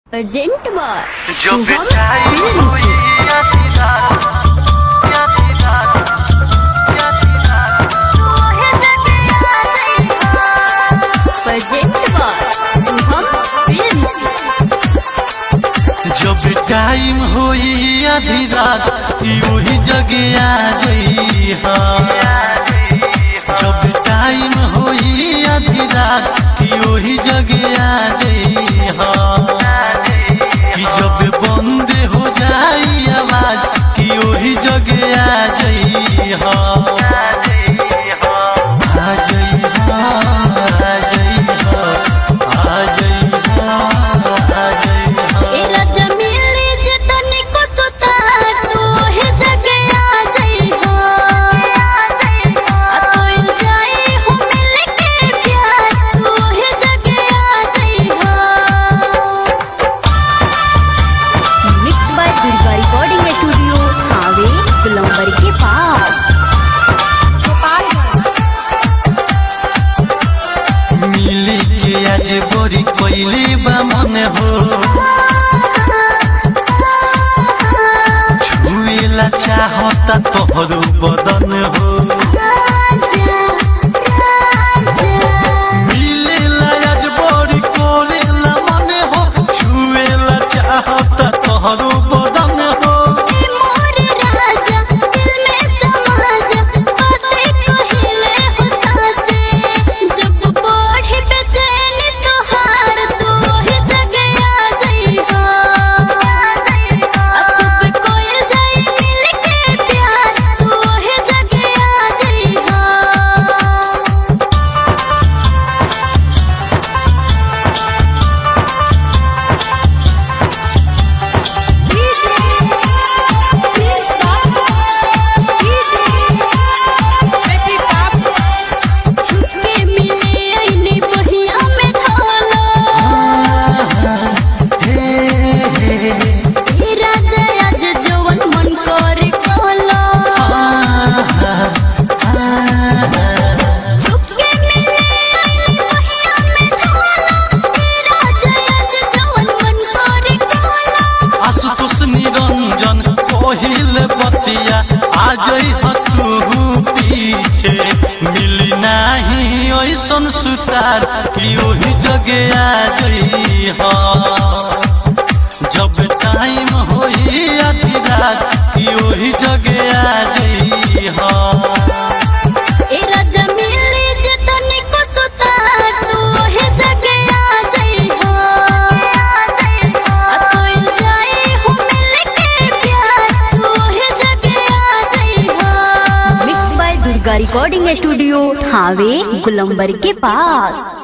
urgent बार जो शुभम बिछाई film हुई से आधी रात, आधी रात, आधी रात, अर्जेंट बार शुभम फिल्म से जब टाइम होई आधी रात की वही जगह आ जई जब टाइम होई आधी रात की वही जगह आ जई कि जब बंद हो जाई आवाज की वही जगह आ जई आ जई आ जई आ जई आ जई ए राजा मिले जे तनिको सुतार तू ओहे जगह आ जाई हो आ कोई जाई हो मिल के प्यार तू ओहे जगह आ जाई हो mix by Durga recording studio हावे गुलंबर के पास मिली के आज बड़ी कोइली बा मन हो छुएला चाहता तोहरो बदन हो मिलेला आज बड़ी कोइला मन हो छुएला चाहता तोहरो बदन हो छुपके मिले ऐने बहिया में ढाला हे हे हे राजा आज जवन मन करे कहला छुपके मिले ऐने बहिया में ढाला हे राजा आज जवन मन करे कहला आशुतोष निरंजन कोहिल बतिया आ जई तू पीछे मिली नाही ऐसन सुतार कि ओही जगह आ जई जब टाइम होई आधी रात कि ओही जगह आ जई ए राजा मिले जे तनिको सुतार तू ओहे जगह आ जाई हो आ कोई जाई हो मिल के प्यार तू ओहे जगह आ जाई हो mix by Durga recording studio Thawe Gulambar के पास